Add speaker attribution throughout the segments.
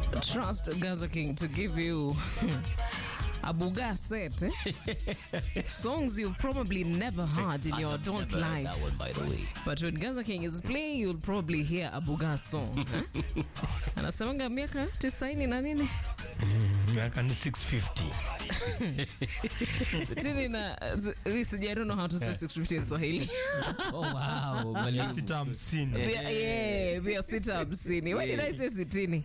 Speaker 1: trust Gaza King to give you a buga set. Eh? Songs you've probably never heard in your adult
Speaker 2: Never heard
Speaker 1: life.
Speaker 2: That one, by the way.
Speaker 1: But when Gaza King is playing, you'll probably hear a buga song. eh? Anasemanga miaka tisaini na nini
Speaker 3: miaka ni 650
Speaker 1: sitini na this, I don't know how to say 650 in Swahili.
Speaker 2: Oh, wow.
Speaker 3: mia sita hamsini
Speaker 1: Mia- yeah, mia sita hamsini. Why did I say sitini?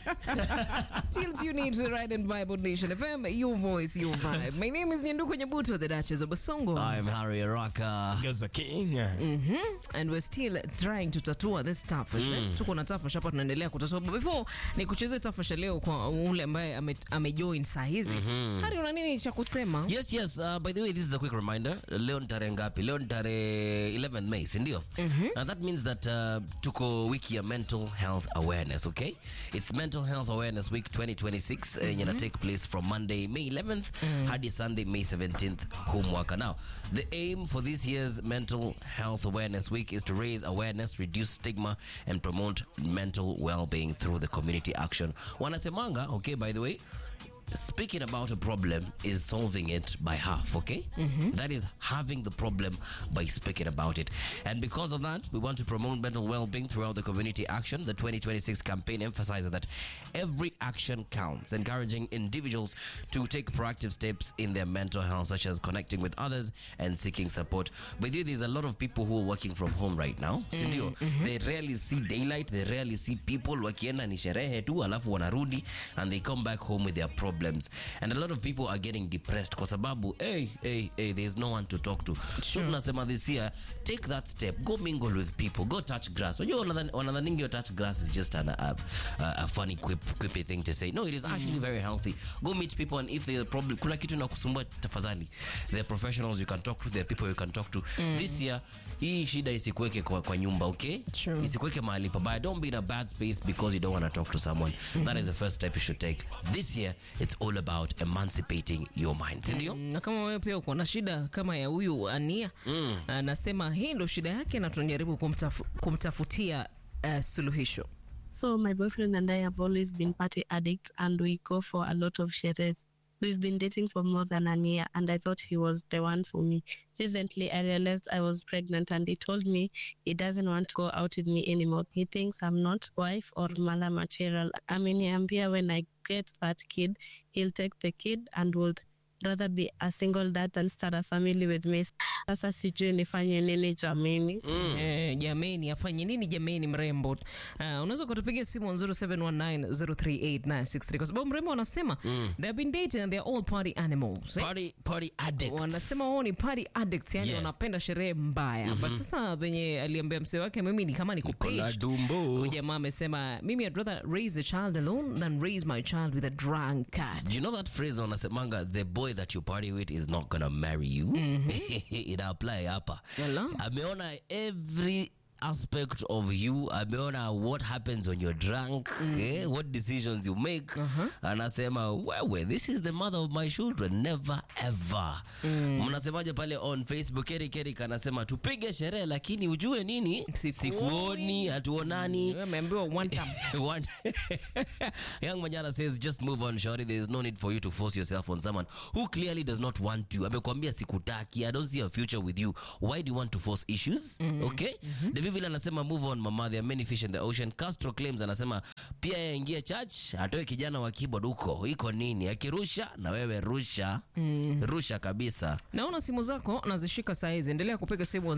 Speaker 1: Still tune in to the Ride and Bible Nation FM, your voice, your vibe. My name is Nyanduko Nyabuto, the Duchess of Basongo.
Speaker 2: I'm Harry Araka.
Speaker 3: Gaza King eh.
Speaker 1: and we're still trying to tatua this tafash mm. tuko na tafash hapa tunaendelea kutatua but before ni kucheze tafash ya leo kwa ule ambaye ame- amejoin saa hizi hari una nini cha kusema
Speaker 2: Yes, yes. Uh, by the way, this is a quick reminder. Leo ni tarehe ngapi? Leo ni tarehe 11 May, si ndio? And that means that uh, tuko wiki ya mental health awareness, okay? It's mental health awareness week 2026 uh, yenye na take place from Monday May 11th hadi Sunday May 17th huu mwaka. Now, the aim for this year's mental health awareness week is to raise awareness, reduce stigma and promote mental well-being through the community action. Wanasemanga, okay, by the way, speaking about a problem is solving it by half, okay? That is having the problem by speaking about it. And because of that, we want to promote mental well being throughout the community action. The 2026 campaign emphasizes that every action counts, encouraging individuals to take proactive steps in their mental health, such as connecting with others and seeking support. But there- there's a lot of people who are working from home right now. Sindio? They rarely see daylight, they rarely see people wakienda ni sherehe tu alafu wanarudi and they come back home with their problems and a lot of people are getting depressed kwa sababu hey, hey, hey, there's no one to talk to so tunasema this year take that step go mingle with people go touch grass unajua wanadhani- wanadhaningi your touch grass is just an, a, a, a funny quip, quippy thing to say no it is actually very healthy go meet people and if there's a problem kuna kitu inakusumbua tafadhali there are professionals you can talk to there are people you can talk to this year hii shida isikuweke kwa, kwa nyumba okay
Speaker 1: True.
Speaker 2: isikuweke mahali pabaya don't be in a bad space because you don't want to talk to someone that is the first step you should take this year it's all about emancipating your mind sindio
Speaker 1: na kama wewe pia uko na shida kama ya huyu ania anasema hii ndo shida yake na tunajaribu kumtafu, kumtafutia uh, suluhisho
Speaker 4: So my boyfriend and I have always been party addicts and we go for a lot of sherehes. We've been dating for more than a year and I thought he was the one for me. Recently I realized I was pregnant and he told me he doesn't want to go out with me anymore. He thinks I'm not wife or mother material. Ameniambia when I get that kid, he'll take the kid and would rather be a single dad than start a family with me. Sasa sijui nifanye nini jamini.
Speaker 1: Eh, jameni afanye nini jameni mrembo uh, unaweza ukatupigia simu 0719038963 kwa sababu mrembo wanasema they have been dating and they're all party animals eh?
Speaker 2: party party addicts
Speaker 1: wanasema wao ni party addicts yani
Speaker 2: Yeah.
Speaker 1: wanapenda sherehe mbaya but sasa venye aliambia msee wake mimi ni kama ni
Speaker 2: Kuna
Speaker 1: kupage
Speaker 2: dumbo
Speaker 1: Huyu jamaa amesema mimi I'd rather raise the child alone than raise my child with a drunkard
Speaker 2: you know that phrase wanasemanga the boy that you party with is not gonna marry you ina apply hapa
Speaker 1: Hello?
Speaker 2: ameona every aspect of you ameona what happens when you're drunk eh, what decisions you make anasema wewe this is the mother of my children never ever mnasemaje pale on facebook erik erik anasema tupige sherehe lakini ujue nini
Speaker 1: Sikuoni.
Speaker 2: sikuoni hatuonani
Speaker 1: Wewe ameambiwa one time
Speaker 2: One Young Manyara says just move on shorty there is no need for you to force yourself on someone who clearly does not want you amekwambia sikutaki I don't see a future with you why do you want to force issues okay David vile anasema move on mama there are many fish in the ocean Castro claims anasema pia yeye aingie church atoe kijana wa keyboard huko iko nini akirusha na wewe rusha rusha kabisa
Speaker 1: naona simu zako nazishika saizi endelea kupiga simu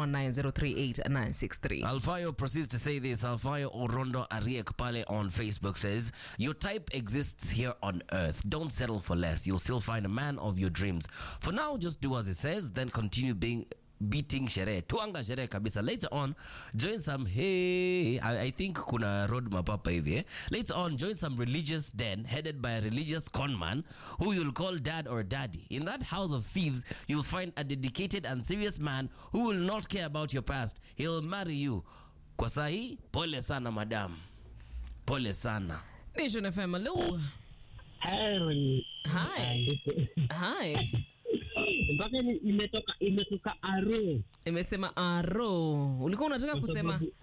Speaker 1: 0719038963
Speaker 2: Alfayo proceeds to say this. Alfayo Orondo Ariek Pale on Facebook says, Your type exists here on earth. Don't settle for less. You'll still find a man of your dreams. For now, just do as he says, then continue being beating sherehe tuanga sherehe kabisa later on join some hey I, I think kuna road mapapa hivi eh? later on join some religious den headed by a religious conman who you'll call dad or daddy in that house of thieves you'll find a dedicated and serious man who will not care about your past he'll marry you kwa sahi pole sana madam pole sana
Speaker 1: Nation FM hello
Speaker 5: Harry.
Speaker 1: hi hi
Speaker 5: mpaka ni- imetoka imetoka aro
Speaker 1: imesema aro ulikuwa unataka
Speaker 5: Kwa
Speaker 1: kusema
Speaker 5: sababu-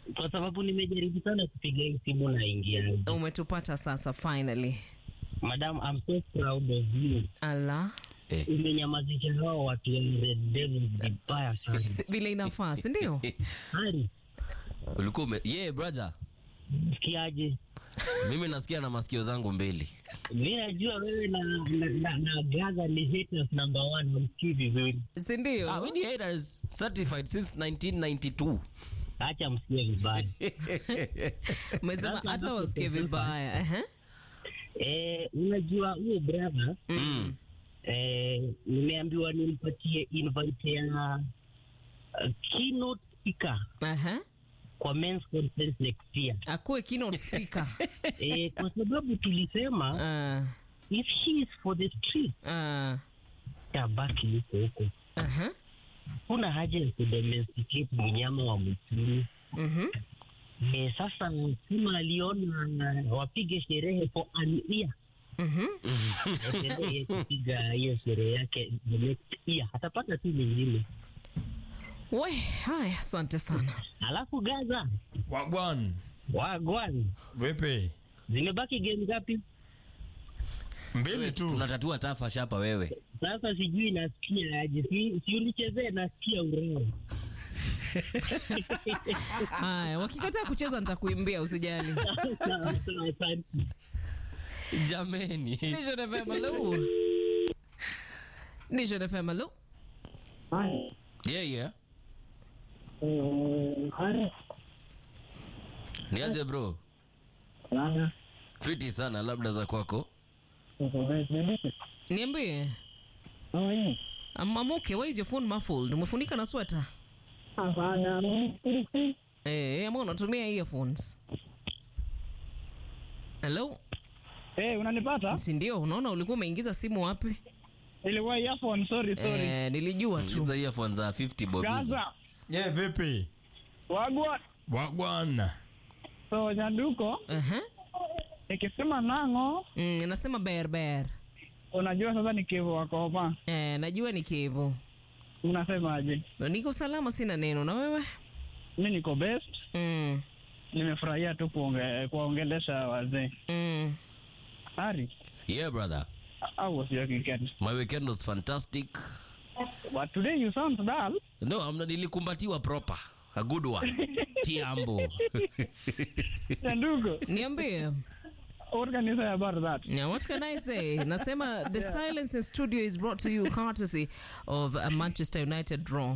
Speaker 5: kwa sababu nimejaribu sana kupiga hii simu na ingia.
Speaker 1: Umetupata sasa finally.
Speaker 5: Madam, I'm so proud of you.
Speaker 1: Allah.
Speaker 2: Eh.
Speaker 5: Umenyamazisha hao watu wa Red Devils vibaya sana.
Speaker 1: Si- Vile inafaa, si ndio?
Speaker 5: Hari,
Speaker 2: ulikuwa ume yeah brother
Speaker 5: sikiaje?
Speaker 2: mimi nasikia na masikio zangu mbili
Speaker 5: Mi najua wewe na, na, na, na Gaza ni haters number one, hamsikii vizuri.
Speaker 1: Si ndio?
Speaker 2: ah, we ni haters certified since 1992
Speaker 5: Acha msikie vibaya.
Speaker 1: Umesema
Speaker 5: Sasa
Speaker 1: hata
Speaker 5: hapo
Speaker 1: wasikie
Speaker 5: tutakufa.
Speaker 1: vibaya. ehe.
Speaker 5: Eh, unajua huyo brother
Speaker 2: mm.
Speaker 5: eh, nimeambiwa nimpatie invite ya uh, keynote speaker
Speaker 1: Aha.
Speaker 5: kwa men's conference next year.
Speaker 1: Akuwe keynote speaker.
Speaker 5: eh, kwa sababu tulisema
Speaker 1: Ah,
Speaker 5: if she is for the street
Speaker 1: ah,
Speaker 5: tabaki huko huko.
Speaker 1: aha.
Speaker 5: Kuna haja ya kudomesticate mnyama wa mwituni.
Speaker 1: Mhm.
Speaker 5: Eh, sasa kama aliona uh, wapige sherehe for an year
Speaker 1: Mhm.
Speaker 5: aendelee kupiga hiyo sherehe yake the next year, atapata tu mingine.
Speaker 1: We, haya, asante sana.
Speaker 5: Alafu Gaza
Speaker 3: Wagwan.
Speaker 5: wagwan,
Speaker 3: Vipi?
Speaker 5: zimebaki game ngapi?
Speaker 3: Mbili tu.
Speaker 2: tunatatua tafa shapa wewe
Speaker 5: Sasa sijui nasikia aje, si, si unichezee, nasikia urao.
Speaker 1: Haya, wakikataa kucheza nitakuimbia, usijali.
Speaker 5: Sawa, sawa, asante.
Speaker 2: jameni
Speaker 1: Nation FM, hello. Nation FM, hello.
Speaker 2: yeah, yeah. niaje bro fiti sana labda za kwako
Speaker 1: Niambie. I'm, I'm okay. Why is your phone muffled? Umefunika na sweta? Eh, ama unatumia earphones? Hello?
Speaker 6: Eh, unanipata?
Speaker 1: Si ndio? Unaona ulikuwa umeingiza simu wapi?
Speaker 6: Ilikuwa earphone, sorry, sorry.
Speaker 1: Eh, nilijua tu.
Speaker 2: hizo earphones za 50 bob hizo.
Speaker 6: Gaza,
Speaker 3: Yeah, vipi?
Speaker 6: wagwa.
Speaker 3: Wagwan.
Speaker 6: So, Nyanduko,
Speaker 1: Aha.
Speaker 6: nikisema nango,
Speaker 1: Mm, nasema bear bear.
Speaker 6: unajua sasa ni kivu wakopa.
Speaker 1: Eh, najua ni kivu.
Speaker 6: Unasemaje?
Speaker 1: Niko salama, sina neno. Na wewe?
Speaker 6: Mi niko best.
Speaker 1: Mm.
Speaker 6: Nimefurahia tu kuonge, kuwaongelesha wazee.
Speaker 1: Mm.
Speaker 6: Hari,
Speaker 2: yeah brother
Speaker 6: how was your weekend?
Speaker 2: my weekend was fantastic
Speaker 6: But today you sound dull.
Speaker 2: no amna nilikumbatiwa proper a good one tiambo
Speaker 6: Nyanduko,
Speaker 1: Niambie.
Speaker 6: what can you say about that?
Speaker 1: Now, what can I say? Nasema the silence in studio is brought to you courtesy of a Manchester United draw.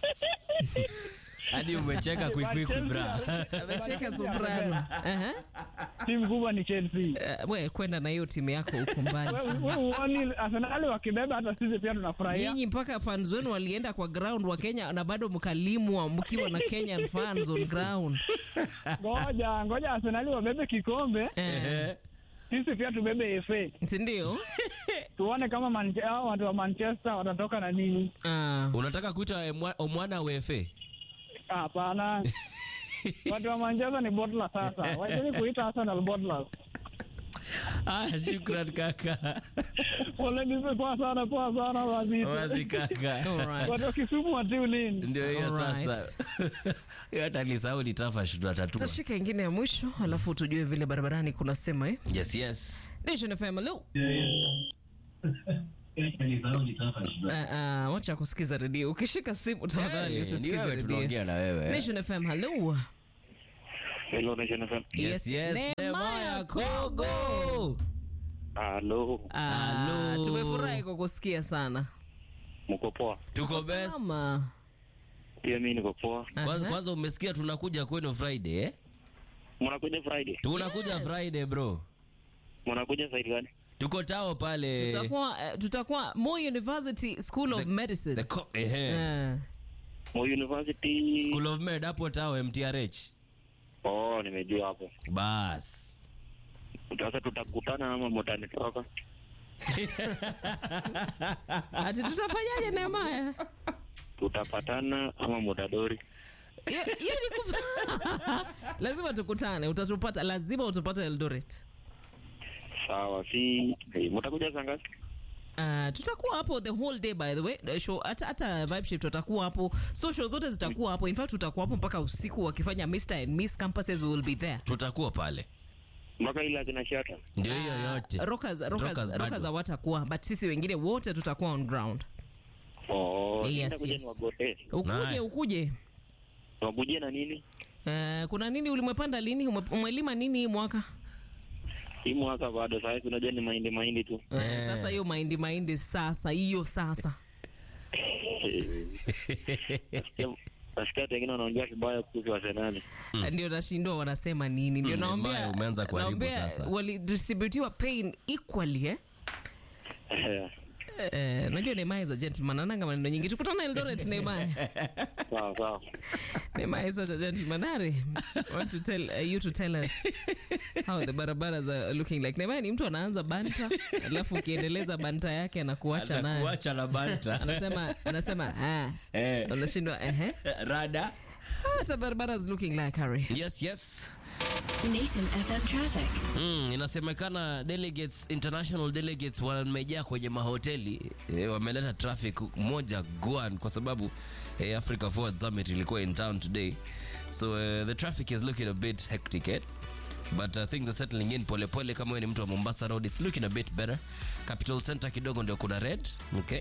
Speaker 2: hadi umecheka kwikwiku bra
Speaker 1: Amecheka soprano. Aha.
Speaker 6: Timu kubwa ni Chelsea.
Speaker 1: Uh, we kwenda na hiyo timu yako huko mbali sana.
Speaker 6: Wewe uoni Arsenal wakibeba hata sisi pia tunafurahia.
Speaker 1: Nyinyi mpaka fans wenu walienda kwa ground wa Kenya na bado mkalimwa mkiwa na Kenyan fans on ground.
Speaker 6: Ngoja, ngoja Arsenal wabebe kikombe,
Speaker 1: Eh,
Speaker 6: sisi pia tubebe FA.
Speaker 1: si ndio?
Speaker 6: tuone kama Manche- hao watu wa Manchester watatoka na nini.
Speaker 1: Ah,
Speaker 2: unataka kuita emwa- omwana wefe
Speaker 6: Hapana, watu wa Manchester ni bottlers sasa. Wacheni kuita Arsenal bottlers.
Speaker 2: ah, shukran kaka
Speaker 6: Poleni sana, poa sana, poa sana wazito.
Speaker 2: wazi kaka
Speaker 1: alright.
Speaker 6: Watu wa Kisumu wa tune in.
Speaker 2: ndio hiyo
Speaker 1: Alright.
Speaker 2: sasa hiyo hata nisahau nitafa tutatua
Speaker 1: Tutashika ingine ya mwisho alafu tujue vile barabarani kunasema eh.
Speaker 2: yes yes
Speaker 1: Nation FM, hello. Ah, ah, wacha kusikiza redio. Ukishika simu tafadhali
Speaker 2: Eh, ni
Speaker 1: usisikize
Speaker 2: wewe
Speaker 1: redio.
Speaker 2: tunaongea na wewe
Speaker 1: Nation FM, hello.
Speaker 5: Hello, Nation FM.
Speaker 2: yes yes
Speaker 1: Nehemiah
Speaker 2: Nehemiah Kogo
Speaker 5: Halo,
Speaker 1: Ah,
Speaker 2: Hello.
Speaker 1: tumefurahi kwa kusikia sana.
Speaker 5: mko poa?
Speaker 2: tuko best
Speaker 1: Salama.
Speaker 5: Pia mimi niko poa.
Speaker 2: kwanza kwanza umesikia tunakuja kwenu friday eh?
Speaker 5: Mnakuja Friday?
Speaker 2: tunakuja friday bro
Speaker 5: Mnakuja side gani?
Speaker 2: tuko tao pale
Speaker 1: Tutakuwa eh, tutakuwa Moi University School of Medicine.
Speaker 2: the co- ehe.
Speaker 1: Eh,
Speaker 5: Mo University.
Speaker 2: school of med hapo tao mtrh
Speaker 5: Oh, nimejua hapo.
Speaker 2: bas
Speaker 5: Sasa tutakutana ama mtanitoka?
Speaker 1: ati tutafanyaje Nehemiah?
Speaker 5: Tutapatana ama mutadori?
Speaker 1: Hiyo hiyo ni kufa. Lazima tukutane, utatupata, lazima utupata Eldoret.
Speaker 5: Sawa, si hey, mtakuja saa ngapi?
Speaker 1: Uh, tutakuwa hapo the whole day by the way The show hata hata vibe shift tutakuwa hapo so show zote zitakuwa hapo in fact tutakuwa hapo mpaka usiku wakifanya Mr and Miss campuses we will be there
Speaker 2: tutakuwa pale
Speaker 5: mpaka ile akina shata
Speaker 2: ndio hiyo yote
Speaker 1: rockers rockers
Speaker 2: Rockers bado.
Speaker 1: rockers hawatakuwa but sisi wengine wote tutakuwa on ground
Speaker 5: oh,
Speaker 1: Yes,
Speaker 5: nitakuja
Speaker 1: yes.
Speaker 5: niwagote
Speaker 1: ukuje
Speaker 2: Nice.
Speaker 1: ukuje
Speaker 5: niwakujie na nini
Speaker 1: Uh, kuna nini ulimepanda lini Ume- umelima nini hii mwaka
Speaker 5: hii mwaka bado saa hizi unajua ni mahindi mahindi tu
Speaker 1: uh, sasa hiyo mahindi mahindi sasa hiyo sasa
Speaker 5: Nasikia- nasikia watu wengine wanaongea vibaya kuhusu Arsenali
Speaker 1: mm. ndio nashindwa wanasema nini ndio
Speaker 2: Mm,
Speaker 1: naombea
Speaker 2: mbaya umeanza kuharibu
Speaker 1: naombea
Speaker 2: sasa.
Speaker 1: walidistributiwa pain equally eh Eh, najua Neymar is a gentleman ananga maneno nyingi tukutana Eldoret Neymar
Speaker 5: sawa sawa
Speaker 1: Neymar is such a gentleman Harry I want to tell uh, you to tell us how the barabaras are looking like Neymar ni mtu anaanza banta alafu ukiendeleza banta yake anakuacha naye
Speaker 2: Atakuacha na banta
Speaker 1: anasema anasema ah
Speaker 2: Eh.
Speaker 1: unashindwa ehe
Speaker 2: rada
Speaker 1: hata barabara is looking like Harry
Speaker 2: yes yes
Speaker 7: Nation FM traffic.
Speaker 2: Mm, inasemekana delegates, international delegates wamejaa kwenye mahoteli eh, wameleta traffic moja Guan kwa sababu eh, Africa Forward Summit ilikuwa in town today so uh, the traffic is looking a bit hectic eh? but uh, things are settling in pole pole kama wewe ni mtu wa Mombasa Road it's looking a bit better Capital Center kidogo ndio kuna red okay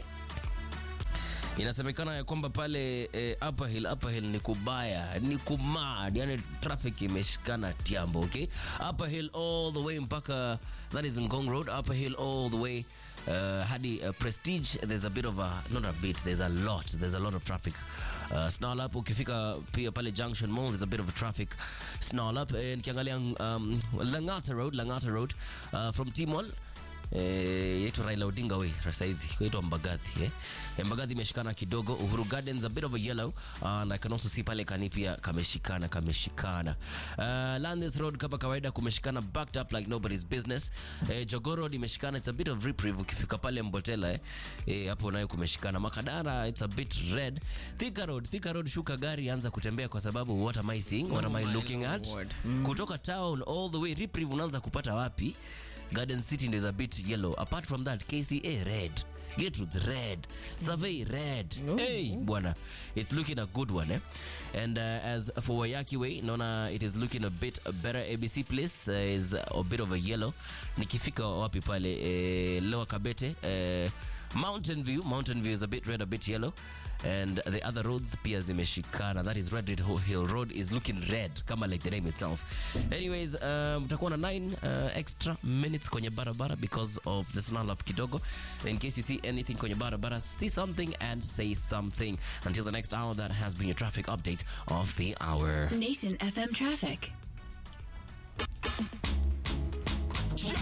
Speaker 2: inasemekana ya kwamba pale eh, upper hill upper hill ni kubaya ni kumad yani traffic imeshikana tiambo okay upper hill all the way mpaka that is ngong road upper hill all the way uh, hadi uh, prestige there's a bit of a not a bit there's a lot there's a lot of traffic uh, snarl up ukifika pia pale junction mall there's a bit of a traffic snarl up eh, nikiangalia um, langata road langata road uh, from t-mall eh, yaitwa Raila Odinga way saizi kwaitwa Mbagathi eh? Eh, Mbagathi imeshikana kidogo. Uhuru Gardens a bit of a yellow and I can also see pale kani pia kameshikana kameshikana. Uh, Landis Road kama kawaida kumeshikana backed up like nobody's business. Eh, Jogoo Road imeshikana it's a bit of reprieve ukifika pale Mbotela eh? Eh, hapo nayo kumeshikana. Makadara it's a bit red. Thika Road, Thika Road shuka gari anza kutembea kwa sababu what am I seeing? What am I looking at? Kutoka town all the way reprieve unaanza kupata wapi? Garden City is a bit yellow. Apart from that, KCA red. Gertrude's red. Survey red. Hey, bwana. It's looking a good one, eh? And uh, as for Wayaki Way, naona it is looking a bit better. ABC Place uh, is a bit of a yellow. Nikifika wapi pale eh, Lower Kabete, eh, Mountain View. Mountain View is a bit red, a bit yellow. And the other roads pia zimeshikana. That is Red Red Hill Road is looking red, kama like the name itself. Anyways, um, mtakuwa na 9 uh, extra minutes kwenye barabara because of the snarl up kidogo. In case you see anything kwenye barabara, see something and say something. Until the next hour, that has been your traffic update of the hour.
Speaker 7: Nation FM traffic.